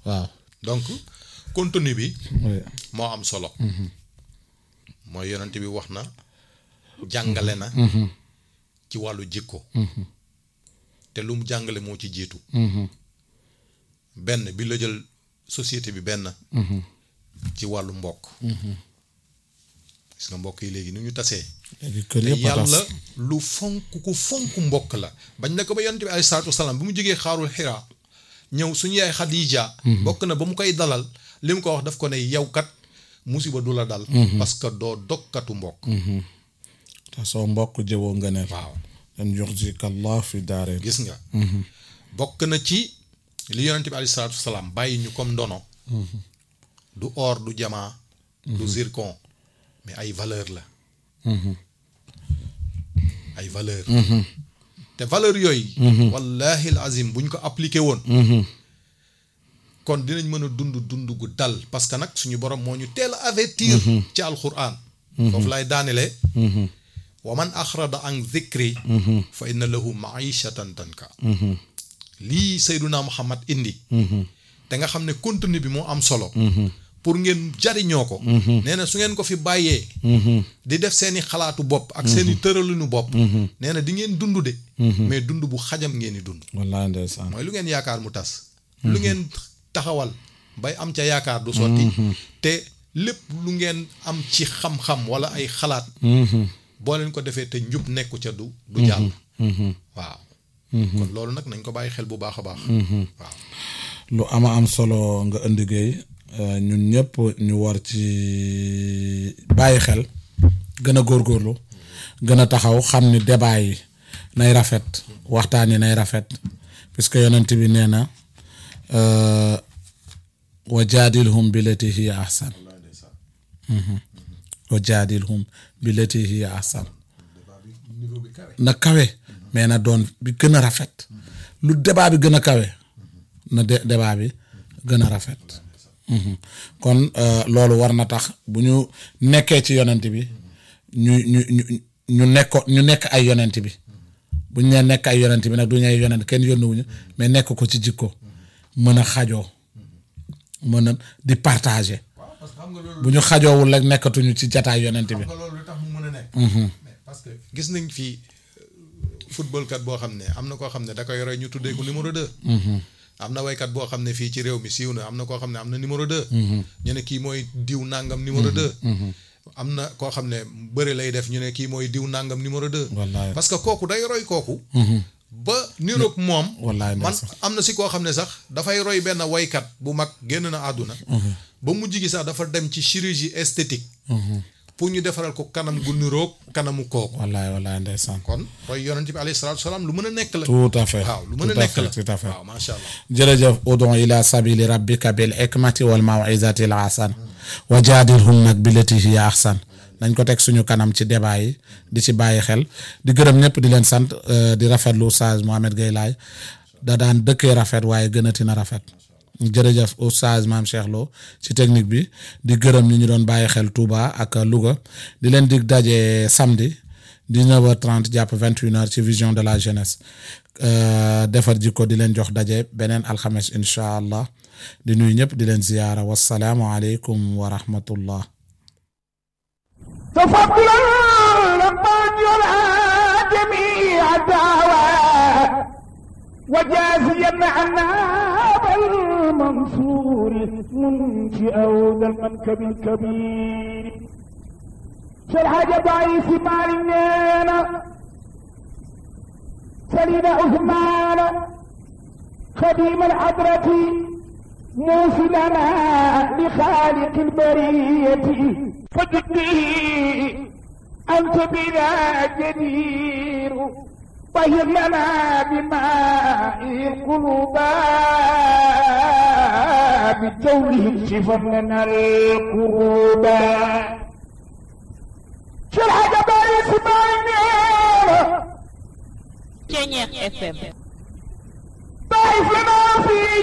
waaw donc contenu bi oui. moo am solo mooy yonent bi wax na jàngale na ci wàllu jikko te lu mu jàngale moo ci jiitu benn bi la jël société bi benn ci wàllu mbokk gis nga mbokk yi léegi ni ñu tasee léegi kër te yëpp a tas yàlla lu fonk ku fonk mbokk la bañ na ko ba yonent bi alayhi salaatu wasalaam bi mu jógee xaarul xiraa ñëw suñu yaay Xadija bokk na ba mu koy dalal li mu ko wax daf ko ne yow kat musiba du la dal parce que doo dokkatu mbokk te soo mbokk jëwoo nga ne waaw dan yuxzika allah fi daarin gis nga bokk na ci li yonent bi alayhi salaatu wasalaam bàyyi ñu comme ndono du or du jamaa du zircon mais ay valeur la ay valeur te valeur yooyu wallahi al azim buñ ko appliqué woon kon dinañ mën a dund dund gu dal parce que nag suñu borom moo ñu teel a avertir ci alquran foofu lay daanelee wa man axrada an dhikri fa inna lahu maishatan tanka lii Seyduna Muhammad indi te nga xam ne contenu bi moo am solo pour ngeen jariñoo ko nee na su ngeen ko fi bàyyee di def seeni xalaatu bopp ak seeni tëralinu bopp nee na di ngeen dund de mais dund bu xajam ngeen di dund wallaay ndeysaan mooy lu ngeen yaakaar mu tas lu ngeen taxawal bay am ca yaakaar du sotti te lépp lu ngeen am ci xam-xam wala ay xalaat boo leen ko defee te njub nekku ca du du jàll waaw kon loolu nag nañ ko bàyyi xel bu baax a baax waaw lu ama am solo nga indi géey ñun ñëpp ñu war ci bàyyi xel gën a góorgóorlu gën a taxaw xam ni débat yi nay rafet waxtaan yi nay rafet puisque yonent bi nee na wa jaadilhum billati hiya ahsan wa jaadilhum billati hiya ahsan na kawe mais na doon bi gën a rafet lu débat bi gën a kawe na de débat bi gën a rafet kon loolu war na tax bu ñu nekkee ci yonent bi ñu ñu ñu ñu nekko ñu nekk ay yonent bi bu ñu nee nekk ay yonent bi nag du ñu ay yonent kenn yónnuwuñu mais nekk ko ci jikko mën a xajoo mën a di partager parce que xam nga loolu bu ñu xajoowul rek nekkatuñu ci jataay yonent bi xam nga loolu lu tax mu mën a nekk mais parce que gis nañ fii football kat boo xam ne am na koo xam ne da koy roy ñu tuddee ko numéro deux am na waykat boo xam ne fii ci réew mi siiw na am na koo xam ne am na numéro deux ñu ne kii mooy diw nangam numéro deux am na koo xam ne bëri lay def ñu ne kii mooy diw nangam numéro deux wallaay parce que kooku day roy kooku ba niroog moom wallaay man ndeysaan. am na si koo xam ne sax dafay roy benn waykat bu mag génn na àdduna ba mujj gi sax dafa dem ci chirurgie esthétique pour ñu defaral ko kanam gu niroog kanamu kooku wallaay wallaay ndeysaan kon roy yonent bi alayhi salaatu salaam lu mën a nekk la tout à fait waaw lu mën a tout à nekk fait, la tout à fait waaw macha allah jërëjëf udon ila sabili rabbika bil hikmati wal mawizati al hasan wa jaadilhum nag billati hiya ahsan nañ ko teg suñu kanam ci débat yi di ci bàyyi xel di gërëm ñëpp di leen sant euh, di rafetlu Oustaz Mohamed Gueye Laye da daan dëkkee rafet waaye gënati na rafet jërëjëf Oustaz Maam Cheikh Lo ci technique bi di gërëm ñi ñu doon bàyyi xel Touba ak Louga di leen dig daje samedi 19h30 jàpp 21h ci vision de la jeunesse Euh, defar jikko di leen jox daje beneen alxames incha allah di nuyu ñëpp di leen ziyaara wasalaamu aleykum wa rahmatullah تفضلا لمن يرعى جميع الدعوى وجازيا عنا بالمنصور منشئ ذا المنكب الكبير شرح ضعيف مالنا سليم عثمان خديم الحضرة موصلنا لخالق البرية فجدني أنت بنا جدير طهر لنا بماء القلوب بجوله شفر لنا القلوب شرح جبال اسماعيل Ceñeex FM ضعف لنا في